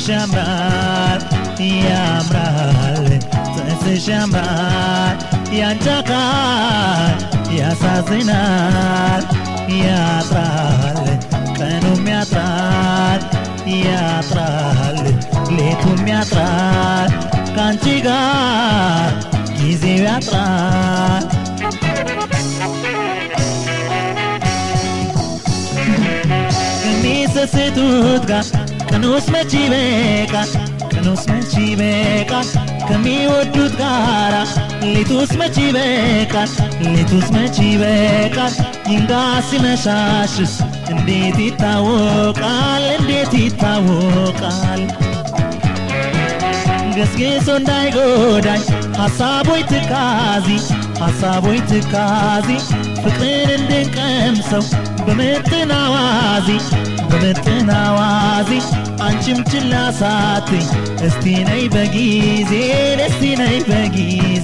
ያምራል ያምራል ጥርስሽ ያምራል ያንቺ አካል ያሳዝናል ያጥራል ቀኑም ያጥራል ያጥራል ሌቱም ያጥራል ከአንቺ ጋር ጊዜው ያጥራል ከሚሰስቱት ጋር ቀኑስ መች ይበቃል ቀኑስ መች ይበቃል ከሚወዱት ጋራ ሌቱስ መች ይበቃል ሌቱስ መች ይበቃል ይንጋ ሲመሻሽስ እንዴት ይታወቃል እንዴት ይታወቃል ገስጌሶ እንዳይጎዳኝ ሐሳቦች ትካዚ ሐሳቦች ትካዚ ፍቅርን እንድንቀምሰው በምጥን አዋዚ በምጥን አዋዚ አንቺም ችላ ሳትኝ እስቲ ነይ በጊዜ እስቲ ነይ በጊዜ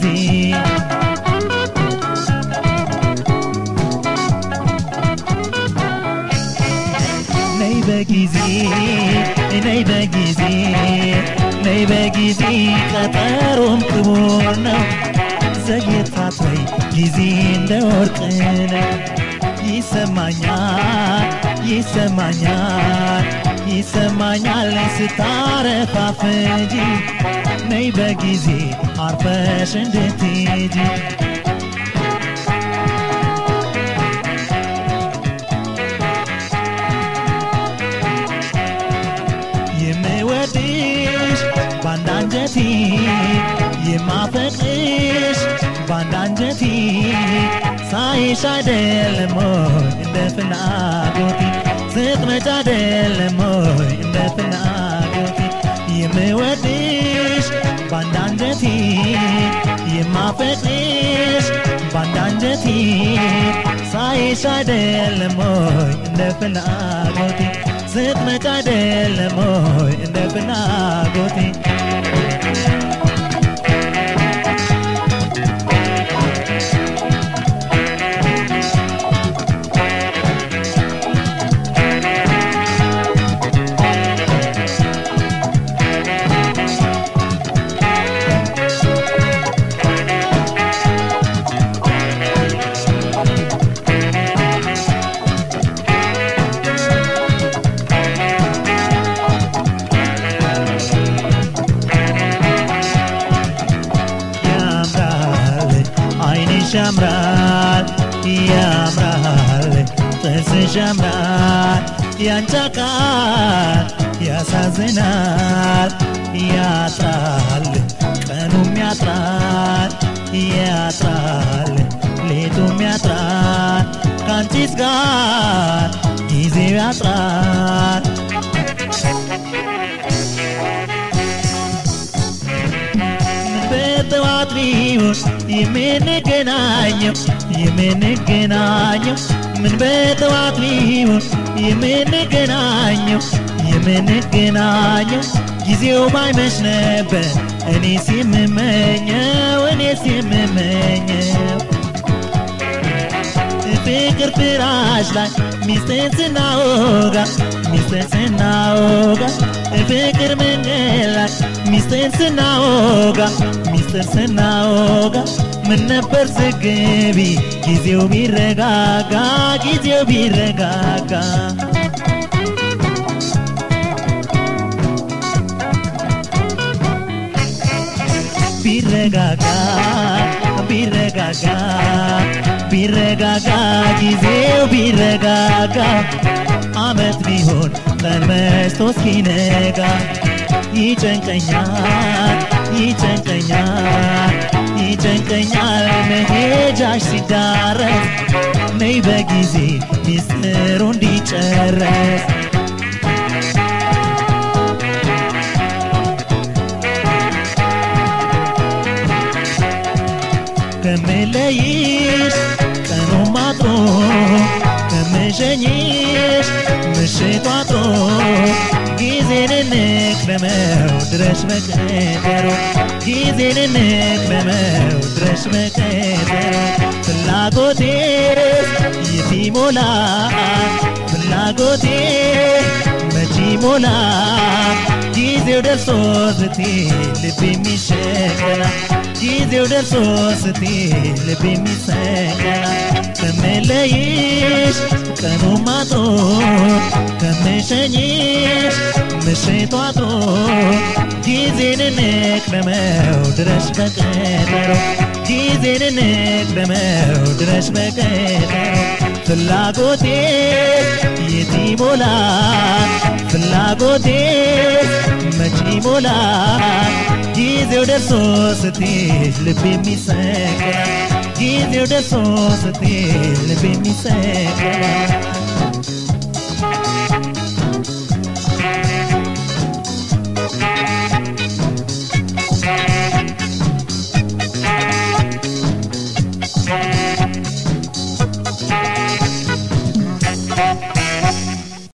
ነይ በጊዜ ነይ በጊዜ ነይ በጊዜ ቀጠሮም ክቡር ነው ዘግየታት ወይ ጊዜ እንደ ወርቅ ነው ይሰማኛል ይሰማኛል ይሰማኛል ስታረፋፍጂ ነይ በጊዜ አርፈሽ እንድትሄጂ የምወድሽ ባንድ አንጀቴ የማፈቅርሽ ባንድ አንጀቴ ሳይሽ አይደለም ሆይ እንደ ፍላጎቴ ስትመጪ አይደለም ሆይ እንደ ፍላጎቴ የምወድሽ ባንድ አንጀቴ የማፈቅርሽ ባንድ አንጀቴ ሳይሽ አይደለም ሆይ እንደ ፍላጎቴ ስትመጪ አይደለም ሆይ እንደ ፍላጎቴ ያምራል አይንሽ ያምራል ያምራል ጥርስሽ ያምራል ያንቺ አካል ያሳዝናል ያጥራል ቀኑም ያጥራል ያጥራል ሌቱም ያጥራል ከአንቺስ ጋር ጊዜው ያጥራል በጠዋት ቢሆን የምንገናኘው የምንገናኘው ምን በጠዋት ቢሆን የምንገናኘው የምንገናኘው ጊዜው ባይመሽ ነበር እኔስ የምመኘው እኔስ የምመኘው ፍቅር ፍራሽ ላይ ሚስጥን ስናወጋ ሚስጥን ስናወጋ ፍቅር መንገድ ላይ ሚስጥን ስናወጋ ሚስጥር ስናወጋ ምን ነበር ስግቢ ጊዜው ቢረጋጋ ጊዜው ቢረጋጋ ቢረጋጋ ቢረጋጋ ቢረጋጋ ጊዜው ቢረጋጋ አመት ቢሆን ቀን መሽቶ እስኪነጋ ይጨንቀኛል ይጨንቀኛል ይጨንቀኛል መሄጃሽ ሲዳረስ ነይ በጊዜ ሚስጥሩ እንዲጨረስ ከምለይሽ ቀኑ ማጥሮ ከምሸኝሽ ምሽቱ አጥሮ ጊዜን እንቅደመው ድረሽ መቀጠሮ ጊዜን እንቅደመው ድረሽ መቀጠሮ ፍላጎቴ የት ይሞላል ፍላጎቴ መች ይሞላ ጊዜው ደርሶ ስትይ ልብ የሚሸከላ ጊዜው ደርሶ ስትይ ልብ የሚሰከላ ከምለይሽ ቀኑ ማጦ ከምሸኝሽ ምሽቷ አጥሮ ጊዜን እንቅደመው ድረሽ በቀጠሮ ጊዜን እንቅደመው ድረሽ በቀጠሮ ፍላጎቴ የት ይሞላል ፍላጎቴ መች ይሞላል ጊዜው ደርሶ ስትይ ልብ የሚሰቀል ጊዜው ደርሶ ስትይ ልብ የሚሰቀል